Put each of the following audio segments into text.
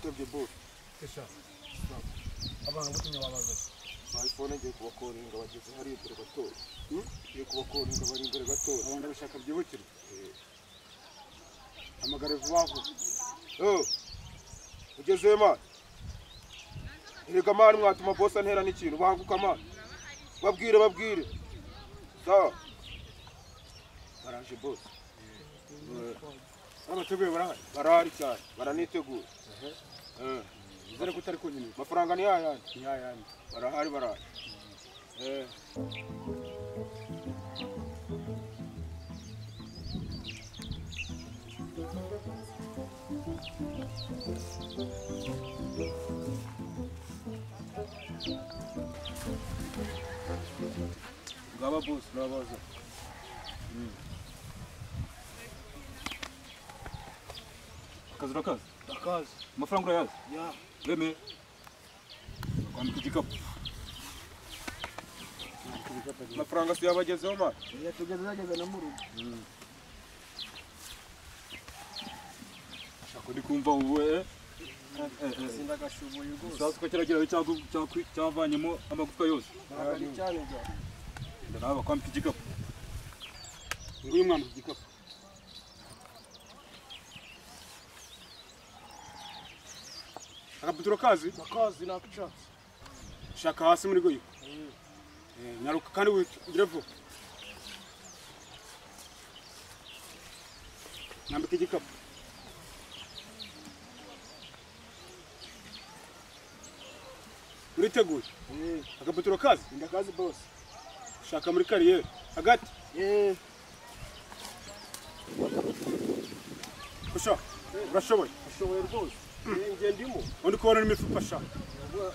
twebwe bose abantu butumye wabazaga bayifone ngiye kubakoringa bageze hariya imbere batoya ngiye kubakoringa bari imbere batoya abo ndabishaka byibukirwe hamagara vuba vuba Eh, ugezeye mani erega mani mwatuma bose antera n'ikintu banguka mani babwire babwire sawa baraje bose abateguye barahari barahari cyane baranitegura Eh, bizere ko utari kunyina amafaranga ni yayandi ni yayandi barahari barahari Eh, ngaba bose urabaza akazi urakazi akazi amafaranga urayazi ya wemeye kwambika igikapu amafaranga si yabagezeho mani oya tugeze zageze no mu rugo shaka ndi kumva wowe eh? sindagashubuye rwose sazi ko kiragira cyagu- cyaku- cyavanyemo amagufwa yose baragari cyane byane Enda nawe bakwambika igikapu nguyu mwana ku gikapu akabutura kazi akazi nakucatse shaka hasi muri goyiko nyaruka kandi ugire vuba nambika igikapu uriteguye agaputiro kazi ndakazi bose shaka muri kariyeri hagati yeee usha urashoboye ashoboye rwose iyi ngendimo undi kubona n'imifuka sha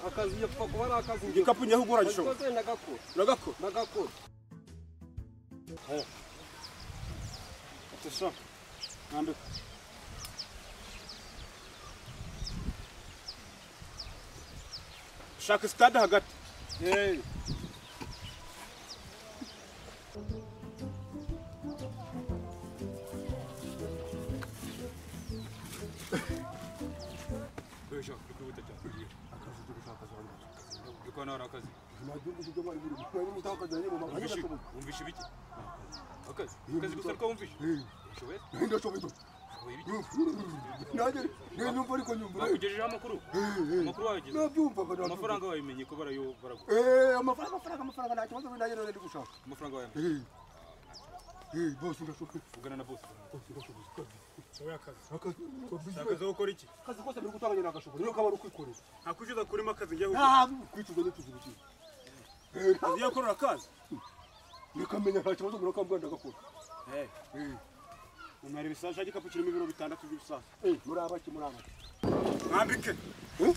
akazi yapfa kuba ari akazi njye igikapu nyaho ugura gishoboye ndagakora ndagakora uragakora ndagakora ati sha nambika shaka sitade hagati yeee Wewe shaka kuri wihuta cyane akazi tugashakaza abantu yuko hano hari akazi ntagihugu kijya bari biri bari mutakaza nyine mu wumvishe mahanga wumvishe ibiki akazi akazi gusa ariko wumvishe ushoboye ndashoboye ushoboye ibiki nanjye niyumva ariko nyumva bakugejejeho amakuru amakuru wayageze nabyumvaga amafaranga wabimenye ko barayo baraguha Eh, amafaranga amafaranga amafaranga nta kibazo nanjye none ndi gushaka amafaranga wayamuha Eh. Eh, bose ndashoboye ugana na bosi ushoboye akazi akazi shaka zo gukora iki akazi kose biri gutanga nyine agashoboye niyo kaba ari ukwikorera ntakwishyuza kurimo akazi njyewe nta kwicuza n'utuzi bikiri Eh, nta- ugiye korora akazi nikamenya nta kibazo mbura kambwa ndagakora Eh, umwari ibisashi igikapu kirimo ibiro bitandatu by'ibisashi eh, muri abaki muri abaki mwambike Eh?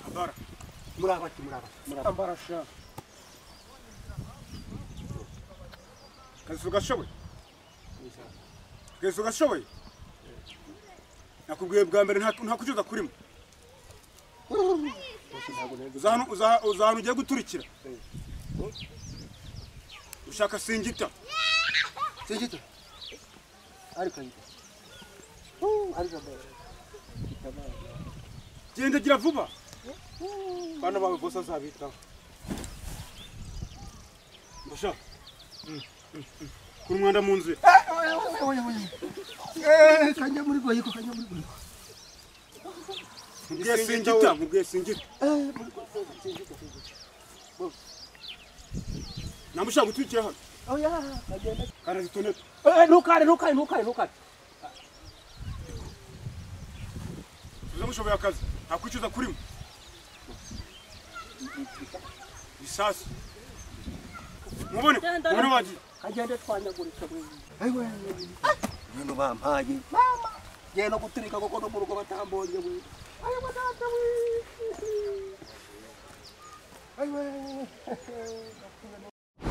ambara muri abaki muri abaki muri abaki ambara sha kazi ugashoboye kazi ugashoboye nakubwiye bwa mbere nta- nta kucyuza kurimo ntabwo nari uza hano- uza- uza ahantu ugiye guturikira ushaka singita Sejita. Ari kayita. Ari kabara. Kabara. genda gira vuba bana bawe bose azabitaho mbasha kuri umwanda mu nzira Eh, kanya muri goyiko, kanya muri goyiko. mubwiye singita mubwiye singita Eh, muri goyiko, sejita, sejita. namushaka gutwikira hano Oya, kagenda. kana zitoneta Eh, ntukare, ntukare, ntukare, ntukare. uzamushoboye akazi nta kwicuza kurimo bisasu mubone mubone wagiye Kagenda twanyagurika bwe. Ai we. Nino bampaye. Mama. Genda guturika kuko no mu rugo batambonye we. Ai we data we. Ai we.